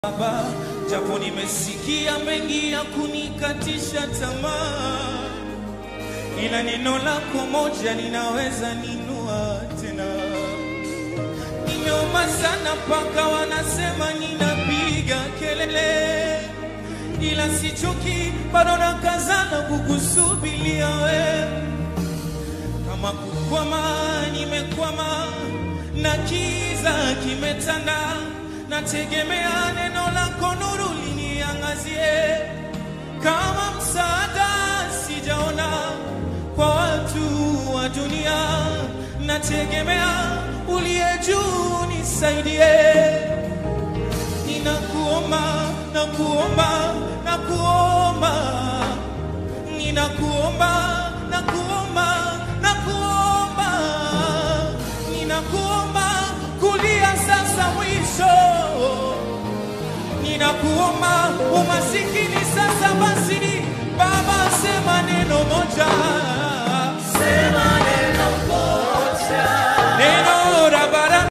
Baba, japo nimesikia mengi ya kunikatisha tamaa, ila neno lako moja linaweza ninua tena. Nimeomba sana mpaka wanasema ninapiga kelele, ila sichoki, bado nakazana kukusubiria wewe. Kama kukwama, nimekwama na kiza kimetanda, nategemea neno lako nuru liniangazie. Kama msaada sijaona kwa watu wa dunia, nategemea uliye juu nisaidie. Ninakuomba, nakuomba, nakuomba, ninakuomba, nakuomba, nakuomba, ninakuomba kulia sasa mwisho, ninakuomba umasiki